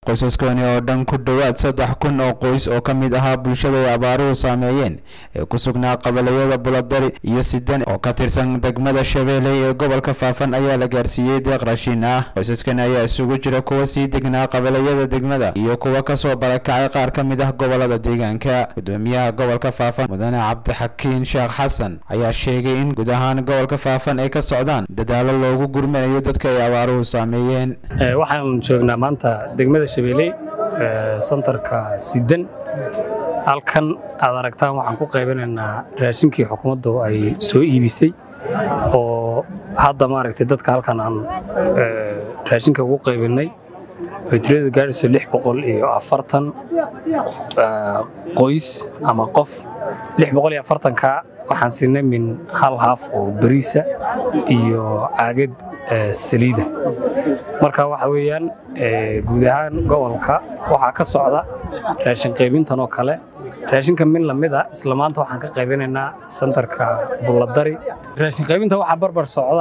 qoysaskani oo dhan ku dhowaad saddex kun oo qoys oo ka mid ahaa bulshada ay abaaruhu saameeyeen ee ku sugnaa qabalayada buladari iyo sidan oo ka tirsan degmada shabeelle ee gobolka faafan ayaa la gaarsiiyey deeq raashin ah qoysaskan ayaa isugu jira kuwa sii degnaa qabalayada degmada iyo kuwa kasoo barakacay qaar ka mid ah gobolada deegaanka gudoomiyaha gobolka faafan mudane cabdixakiin sheekh xasan ayaa sheegay in guud ahaan gobolka faafan ay ka socdaan dadaalo loogu gurmanayo dadka ay abaaruhu saameeyeen waxaan joognaa maanta degmada shabeelle santarka sidan halkan aad aragtaan waxaan ku qaybanaynaa raashinkii xukuumaddu ay soo iibisay oo hadda maaragtay dadka halkan aan raashinka ugu qaybinay ay tiradu gaadhayso lix boqol iyo afartan qoys ama qof lix boqol iyo afartanka waxaan siinay min hal haaf oo bariisa iyo caagad saliida marka waxa weeyaan guud ahaan gobolka waxaa ka socda raashin qaybintan oo kale raashinka min lamid a isla maanta waxaan ka qaybinaynaa santarka bulladari raashin qaybinta waxaa barbar socda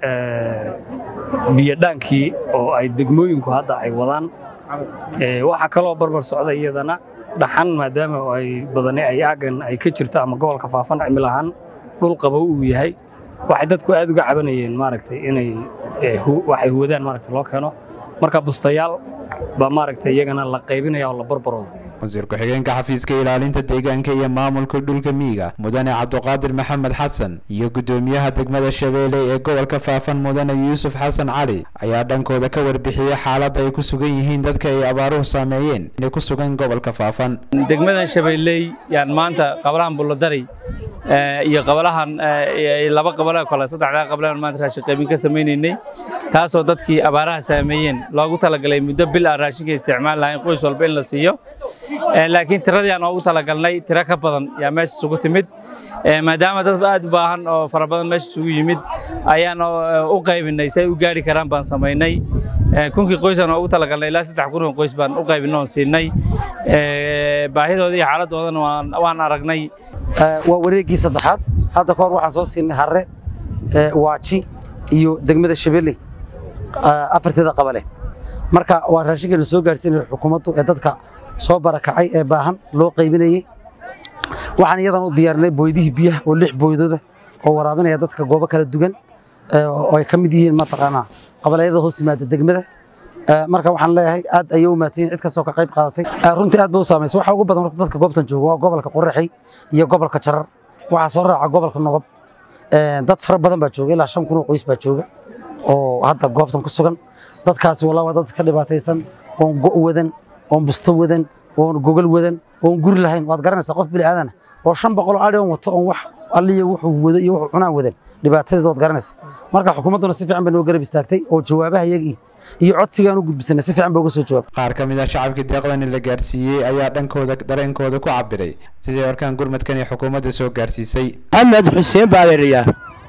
biyodhaankii oo ay degmooyinku hadda ay wadaan waxaa kaloo barbar socda iyadana dhaxan maadaama ay badani ay aagan ay ka jirto ama gobolka faafan cimil ahaan dhul qabow uu yahay waxay dadku aad uga cabanayeen maaragtay inay waxay huwadaan maaragtay loo keeno marka bustayaal baa maaragtay iyagana la qaybinaya oo la barbaroodo wasiir ku-xigeenka xafiiska ilaalinta deegaanka iyo maamulka dhulka miyiga mudane cabduqaadir maxamed xasan iyo gudoomiyaha degmada shabeelle ee gobolka faafan mudane yuusuf xasan cali ayaa dhankooda ka warbixiyey xaaladda ay ku sugan yihiin dadka ay abaaruhu saameeyeen ee ku sugan gobolka faafan degmadan shabeelley yaan maanta qabalahan bulladari iyo qabalahan laba qabala kale saddexdaa qablaan maanta raashin qaybin ka samaynaynay taasoo dadkii abaaraha saameeyeen loogu talagalay muddo bil aan raashinka isticmaal lahayn qoys walba in la siiyo laakiin tiradii aan oogu talagalnay tiro ka badan yaa meesha isugu timid maadaama dad aad u baahan oo fara badan meesha isugu yimid ayaan u qaybinay si ay u gaari karaan baan samaynay kunkii qoysaan oogu talagalnay ilaa saddex kun oo qoys baan u qaybinay oon siinay baahidooda iyo xaaladdoodana waan aragnay waa wareeggii saddexaad hadda kahor waxaan soo siinay harre waaji iyo degmada shabeelle afarteeda qabale marka waa raashinkeena soo gaarsiinaya xukuumaddu ee dadka soo barakacay ee baahan loo qaybinayey waxaan iyadan u diyaarinay booydihii biyaha oo lix booydooda oo waraabinaya dadka goobo kala duwan oo ay ka mid yihiin mataqaanaa qabalayada hoos yimaada degmada marka waxaan leeyahay aad ayay u mahadsan cid kastoo ka qayb qaadatay runtii aad ba u saamaysa waxa ugu badan horta dadka goobtan jooga waa gobolka qoraxey iyo gobolka jarar waxaa soo raaca gobolka nogob dad fara badan baa jooga ilaa shan kun oo qoys baa jooga oo hadda goobtan ku sugan dadkaasi walaa waa dad ka dhibaataysan oon go' wadan oon busto wadan oon gogol wadan oon guri lahayn waad garanaysaa qof bini aadana oo shan boqol oo adhi on wato oon wax alliya wuxuu wado iyo wuxuu cunaan wadan dhibaatadeeda waad garanaysaa marka xukuumadduna si fiican bay noo garab istaagtay oo jawaabaha iyagii iyo codsigaan u gudbisanay si fiican ba uga soo jawaab qaar ka mid ah shacabkii deeqdani la gaarsiiyey ayaa dhankooda dareenkooda ku cabiray sidii warkaan gurmadkan ee xukuumadda soo gaarsiisay axmed xuseen baaderiyaa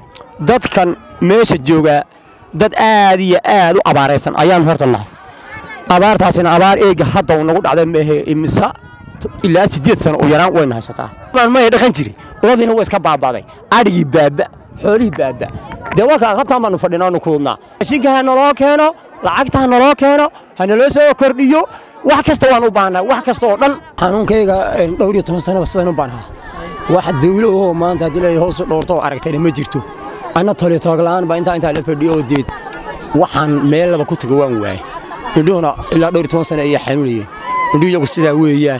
dadkan meesha joogaa dad aad iyo aad u abaaraysan ayaan horta nahay abaartaasina abaar eega hadda uu nagu dhacday maahe imisa ilaa siddeed sano u yaraan wayna haysataa maya dhaqan jiri uladiina waa iska baabaaday adhigii baaba xoolihii baaba dee waa kaa qabtaan baanu fadhinaa nu kuudnaa raashinka ha naloo keeno lacagta ha naloo keeno ha naloo soo kordhiyo wax kasta waan u baahnaa wax kasta oo dhan xanuunkayga dhowr iyo toban sanaba sidan u baanaha wax dawlo oo maanta haddii la hoos u dhowrto oo aragtayna ma jirto anna tole toogla'aan baa intaa intaa la fadhiyo oo deed waxaan meel laba ku tago waan waayay indhuhuna ilaa dhowr iyo toban sano ayay xanuunayeen indhuhu iyagu sidaa weeyaan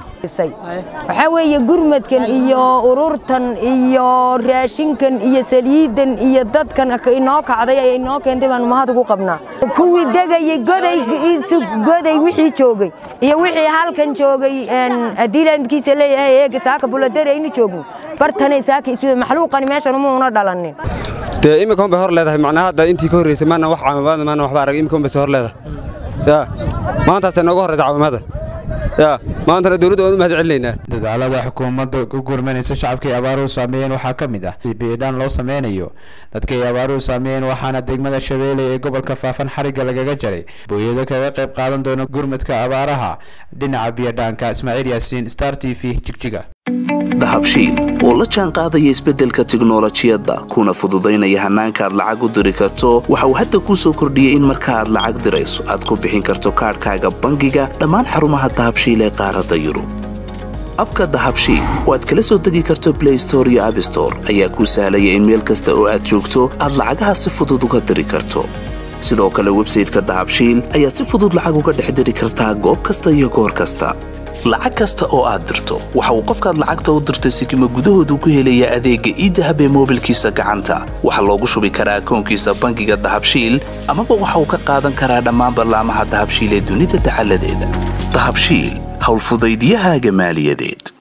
waxaa weeye gurmadkan iyo ururtan iyo raashinkan iyo saliidan iyo dadkan inoo kacday ay inoo keentay baanu mahad ugu qabnaa kuwii degayey goday goday wixii joogay iyo wixii halkan joogay adiilandkiisa leeyahay eega saaka buladare aynu joogno bartanay saaka isu maxluuqani meeshan uma una dhalanin dee imika un bay hor leedahay macnaa hadda intii ka horreysay maana wax caawimada maana waxba arag imika un bay hor leedahay yaa maantaasay nooga horreysa caawimada yaa maantana dowladda waan u mahad celinaynaa dadaalada xukuumadda ku gurmanaysa shacabka ay abaaruhu saameeyeen waxaa ka mid ah biidhaan loo sameynayo dadka ay abaaruhu saameeyeen waxaana degmada shabeelle ee gobolka faafan xarigga lagaga jaray booyado kaga qayb qaadan doona gurmadka abaaraha dhinaca biyadhaanka ismaaciil yaasiin star t v jigjiga dahabshiil oo la jaan qaadaya isbeddelka tiknolojiyadda kuna fududaynaya hannaanka aad lacag u diri karto waxa uu hadda kuu soo kordhiyey in marka aad lacag dirayso aad ku bixin karto kaadhkaaga bangiga dhammaan xarumaha dahabshiil ee qaaradda yurub abka dahabshiil oo aad kala soo degi karto blay store iyo abstore ayaa kuu sahlaya in meel kasta oo aad joogto aad lacagaha si fudud uga diri karto sidoo kale websayteka dahabshiil ayaad si fudud lacag uga dhex diri kartaa goob kasta iyo goor kasta lacag kasta oo aad dirto waxa uu qofkaad lacagta u dirtay sikima gudahoodu ku helayaa adeegga iidahab ee moobilkiisa gacanta waxaa loogu shubi karaa akoonkiisa bangiga dahabshiil amaba waxa uu ka qaadan karaa dhammaan ballaamaha dahabshiil ee dunida dacaladeeda dahabshiil howlfudaydiyahaaga maaliyadeed